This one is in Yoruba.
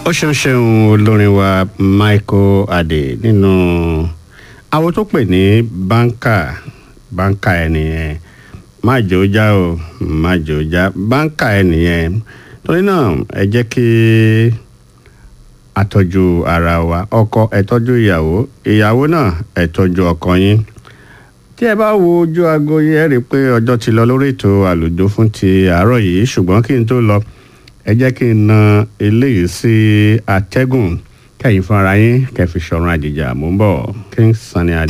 ó ṣeun ṣeun olórin wa michael adé nínú àwọn tó pè ní báńkà báńkà ẹnìyẹn má jò já o má jò já báńkà ẹnìyẹn torí náà ẹ jẹ́ kí àtọ́jú ara wa ọkọ ẹ tọ́jú ìyàwó ìyàwó náà ẹ tọ́jú ọkọ yín tí ẹ bá wo ojú aago yẹ rí i pé ọjọ́ ti lọ lórí ètò àlùjọ fún ti àárọ̀ yìí ṣùgbọ́n kí n tó lọ ẹ jẹ́ kí n na eléyìí sí atẹ́gùn kẹ́yìn fúnra yín kẹ́ fi ṣọ̀run àjèjà mò ń bọ̀ King Sunny Adé.